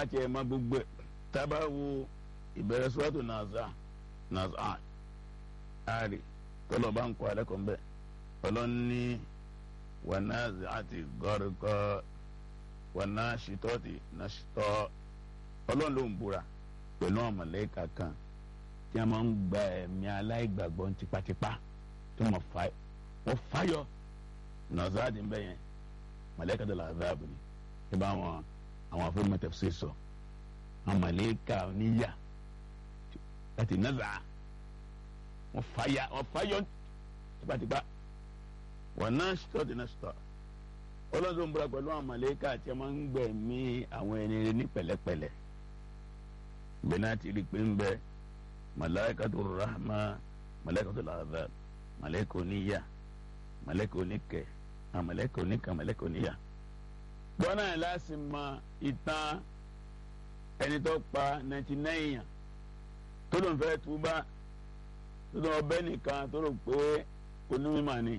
káàtì ẹ̀ má gbogbo ẹ̀ tábà wo ìbẹ̀rẹ̀ sọ́tò nàzà nàzà àárẹ̀ tọ́lọ̀ bá ń kọ́ alẹ́kọ̀ọ́ mbẹ́ ọlọ́ni wànáàzì àti gọ́rùkọ́ wànáṣítọ́tì nàṣítọ́ ọlọ́run ló ń búra pẹ̀lú àwọn mọ̀lẹ́kà kan tí a máa ń gba ẹ̀mí aláìgbàgbọ́ tipátipá tí wọ́n fáyọ nàzáàdì ń bẹ yẹn mọ̀lẹ́kà tó làzáàbù ni ẹ bá wọn àwọn afẹ́mọ́ tafsir sọ àwọn mọ̀lẹ́kà níyà láti nàzà wọ́n fáyà wọ́n fáyọ tipátipá wànáṣítọ́tì nàṣítọ́ ọlọ́run tó ń búra pẹ̀lú àwọn mọ̀lẹ́kà tí a máa ń gbẹ̀mí àwọn ẹni rẹ ní pẹ̀lẹ́pẹ̀lẹ́ bẹ́ẹ̀ náà ti rí i pé ń bẹ malaikatu rahma malaikatu azab malaika oníyà malaika oníkẹ malaika oníkà malaika oníyà. bọ́nà ẹ̀ láti mọ ìtàn ẹni tó pa ninety nine yàn tó ló ń fẹ́ túbá tó lọ bẹ́ nìkan tó rò pé onímọ̀ ni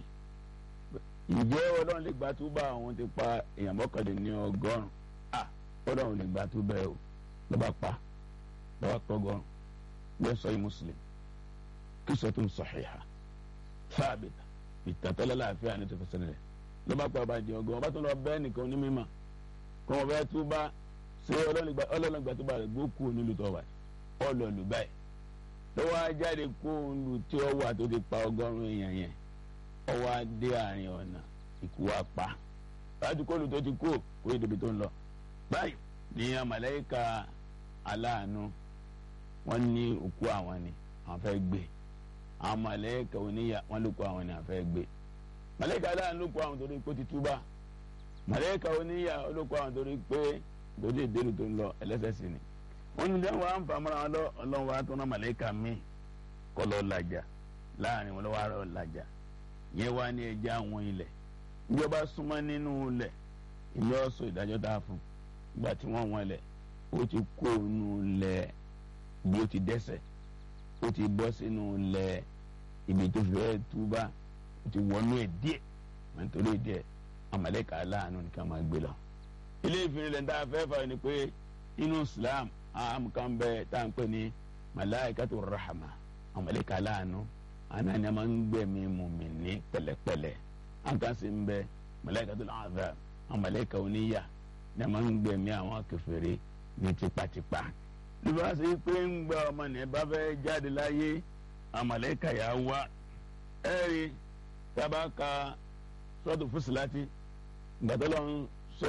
ǹjẹ́ ọlọ́run lè gba túbá àwọn ti pa èèyàn mọ́kànléní ọgọ́rùn-ún ah ọlọ́run lè gba túbá ẹ̀ o lọ́ba pa lọ́ba pọ́gọ́rùn bẹ́ẹ̀ sọ yìí muslim qissatun sahiha thabita ìtàtọ́lá láàfin àni tó fẹsẹ̀ rẹ̀ lọ́ba pa ọba jẹ ọgọ́rùn ọba tó lọ bẹ́ẹ̀ nìkan ní mímọ́ kọ́ wọn fẹ́ túbá ṣé ọlọ́run gba túbá rẹ̀ gbókù nílùú tó wà ọlọ́ọ̀lù báyìí lọ́wọ́ ajáde kó lu tí ó wà tó ti pa ọgọ́rùn èèyàn yẹn ọwọ́ adé àárín ọ̀nà ikú wa pa láti kóòlù tó ti kó kó ìdòbí tó ń lọ báyìí ní màláíkà aláàánú wọ́n ní òkú àwọn ni àwọn fẹ́ gbé àwọn màláíkà oníyà wọ́n ló kó àwọn ni àwọn fẹ́ gbé màláíkà aláàánú ló kó àwọn torí pé ó ti túbà màláíkà oníyà ló kó àwọn torí pé torí ìdérò tó ń lọ ẹlẹ́sẹ̀ ni wọ́n ní sẹ́wọ̀n à ń fa mọ́ra wọn lọ ọlọ́run wa tó ná màláíkà míì kọ́ lọ́ọ́ làjà láàrin wọn lọ́wọ́ àrọ̀ làjà yẹn wá ní ẹja àwọn ilẹ̀ ìjọba súnmọ́ nínú ilẹ̀ ìní ọ̀sọ̀ ìdájọ́ tá a fún ìgbà tí wọ́n wọn ilẹ̀ ó ti kó inú ilẹ̀ bí ó ti dẹ́sẹ̀ ó ti bọ́ sínú ilẹ̀ ibi tó fẹ́ túbà ó ti wọnú ẹ̀ díẹ̀ nítorí díẹ̀ amalẹ́ka aláàánú nìkan máa gbé lọ. ilé ìfìrìn lẹ́ńdà afẹ́fà ni pé inú Islam àmùkàn bẹ tá à ń pè ní malaikatu rahama amalẹ́ka aláàánú ana ni a máa ń gbẹ̀mí mùmíní pẹ̀lẹ́pẹ̀lẹ́ an kan sì ń bẹ malaikatul azab àwọn màláíkà oníyà ni a máa ń gbẹ̀mí àwọn kèfèrí ní tipátipá nígbà tí pé ń gba ọmọ ní bá fẹ́ jáde láyé àwọn màláíkà yà wá ẹ̀rí tábà ka sọ́ọ̀tù fúsìláti gbàtọ́lọ́ ń sọ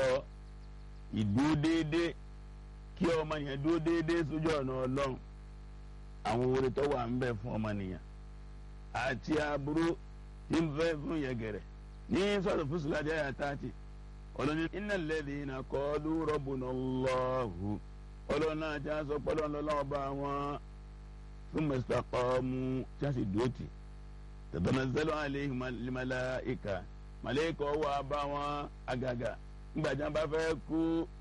ìdúró déédéé kí ọmọ nìyẹn dúró déédéé sójú ọ̀nà ọlọ́run àwọn oore tó wà ń bẹ fún ọmọ nìyẹn àti aburú tí ń fẹ́ fún yẹgẹrẹ ní sọ́dọ̀ fúsùládé àyà tààtì ọlọ́ni innal ladhina qalu rabbuna Allahu ọlọ́ni náà tí a sọ pé ọlọ́ni lọ́wọ́ bá wọn thumma istaqamu tí a sì dúró tì tatanazzalu alayhim al-malaika màlẹ́kà wà bá wọn àgàgà ńgbà tí wọn bá fẹ́ kú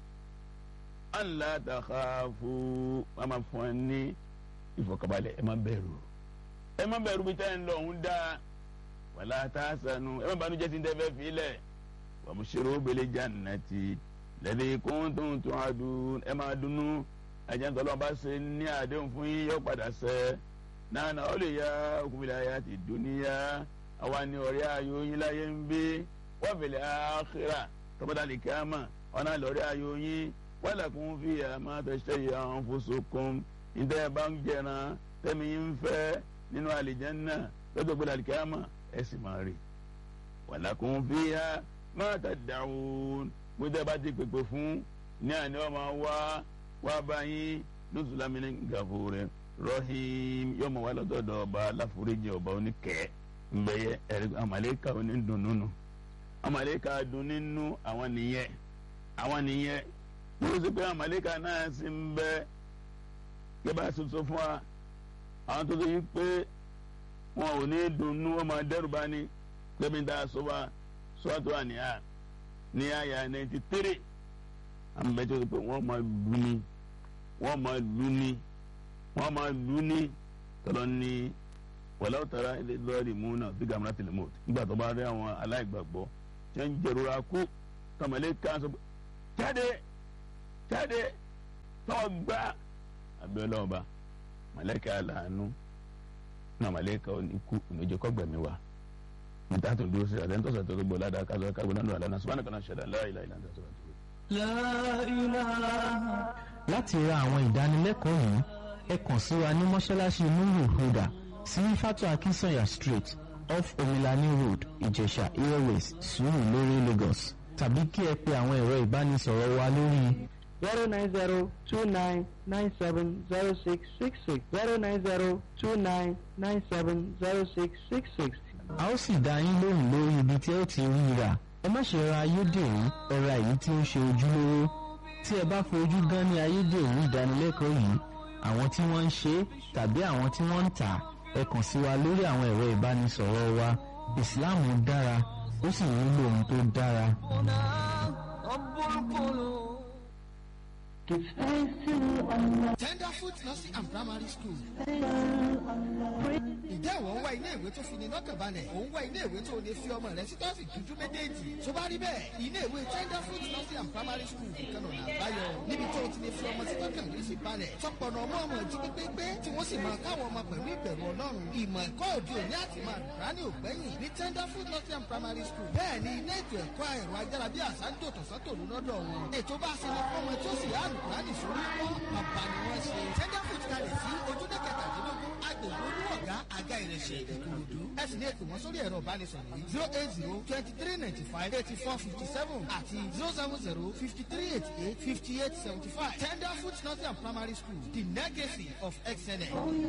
an la takhafu wọn máa fún ẹ ní ìfọ̀kànbalẹ̀ ẹ má bẹ̀rù ẹ má bẹ̀rù bí tẹ́ ń lọ òun dáa wàlá tahzanu ẹ má banújẹ́ tí ń tẹ́fẹ́ filẹ̀ wabshiru bil jannati alladhi kuntum tu'adun ẹ má dunnú ẹ̀jẹ̀ ńtọ́lọ́ bá ṣe ní àdéhùn fún yín yọ padà sẹ́ nana awliyaukum fil hayati dunya àwa ni ọ̀rẹ́ ayò yín láyé ń bí wa fil akhirah tọ́pọ̀tà lè kí á mà ọ̀nà lọ́rẹ́ ayò yín walakum fiha ma tashtahi anfusukum ìdá ẹ̀ bá ń jẹran tẹ́mi yín ń fẹ́ nínú àlìjánná lọ́jọ́ gbọ́dọ̀ àlìkámà ẹ̀ sì máa rí walakum fiha ma tad'un gbọ́dọ̀ bá ti pèpè fún ní àná ọmọ wa wá báyìí nùsùlá min gafurin rahim yóò mọ̀ wá lọ́dọ̀ọ̀dọ̀ ọba aláforíjì ọba oníkẹ́ ńbẹ́yẹ ẹ̀rí àmàlẹ́kà onídùnnúnú àmàlẹ́kà dùn nínú àwọn nìyẹn àwọn nìyẹn yóò sì pé àmàlẹ́kà náà sì ń bẹ́ẹ̀ yẹ bá soso fún wa àwọn tó tó yí pé wọn ò ní dunnú wọn máa dẹ́rù bá ní gbẹmí dá so wa sọ́ọ́tù àníyá ní àyà ninety three àmì bẹ́ẹ̀ tó pé wọ́n máa lù ní wọ́n máa lù ní wọ́n máa lù ní tọ́lọ́ ní wàlá ọ̀tara lọ́ọ̀rì múnà bí gàmúrà tìlẹ̀ mọ́t nígbà tó bá rí àwọn aláìgbàgbọ́ tí wọ́n ń jẹ̀rora kú tọmọlé kan sọ jáde jáde tọ́wọ́ gbá abiola ọba mọ̀lẹ́kẹ́ àlàánú náà mọ̀lẹ́kẹ́ oníkú ìmẹ̀jọ kọ́gbẹ̀mí wa níta tó dúró sí àtẹ́ńtọ́ sọ̀tọ́ tó gbọ́ ládàá kásọ̀ kágbó náà lọ́la sọ́wọ́n nìkan náà ṣẹ̀dá láìláì láńtà sọ́wọ́n tó. láti ra àwọn ìdánilẹ́kọ̀ọ́ yìí ẹ kàn sí wa ní mọ́ṣáláṣí nuru huda sí fatu akinsanya street off omilani road ìjẹ̀ṣà airways Surulere Lagos tàbí kí ẹ pe àwọn ẹ̀rọ ìbánisọ̀rọ̀ wa lórí zero nine zero two nine nine seven zero six six six zero nine zero two nine nine seven zero six six six. a ó sì dá yín lóhùn lórí ibi tí ẹ ó ti rí i rà ẹ má ṣe ra ayédèrú ẹ ra èyí tí ó ń ṣe ojúlówó tí ẹ bá fojú gan ní ayédèrú ìdánilẹ́kọ̀ọ́ yìí àwọn tí wọ́n ń ṣe é tàbí àwọn tí wọ́n ń tà á ẹ kàn sí wa lórí àwọn ẹ̀rọ ìbánisọ̀rọ̀ wa Islam dára ó sì nílò ohun tó dára. Tenderfoot Nursery and Primary School. Ǹjẹ́ ìwọ ń wá ilé ìwé tó fi ní lọ́kàn balẹ̀? Ò ń wá ilé ìwé tó lè fi ọmọ rẹ sí tọ́sí dúdú méjèèjì. Tó bá rí bẹ́ẹ̀, ilé ìwé Tenderfoot Nursery and Primary School nìkan lọ́nà àbáyọ. Níbi tó o ti lè fi ọmọ sí tọ́kàn rí sí balẹ̀. Tọpọ̀nà ọmọ ọmọ jí pépépé tí wọ́n sì máa káwọn ọmọ pẹ̀lú ìbẹ̀rù Ọlọ́run. Ìmọ̀ ẹ̀kọ́ òde òní àti máa rà ní ògbẹ́yìn ní Tenderfoot Nursery and Primary School. Bẹ́ẹ̀ ni ilé ètò ẹ̀kọ́ ẹ̀rọ ayára bí àṣà ń dòtò sọ́tòlú lọ́dọ̀ wọn. Ètò bá ṣe ní fọ́mọ tí ó sì yá àlùkùránì sórí kọ́ bàbá ni wọ́n ṣe. Tenderfoot kalẹ̀ sí ojúdé kẹtàdínlógún agbègbè olúwọ̀gá àga ìrẹsẹ̀ ìkòròdú. ẹ sì ní ètò wọn sórí ẹ̀rọ ìbánisọ̀rọ̀ yìí zero eight zero twenty three ninety five eighty four fifty seven àti zero seven zero fifty three eighty eight fifty eight seventy five. Tenderfoot Nursery and Primary School the legacy of excellence.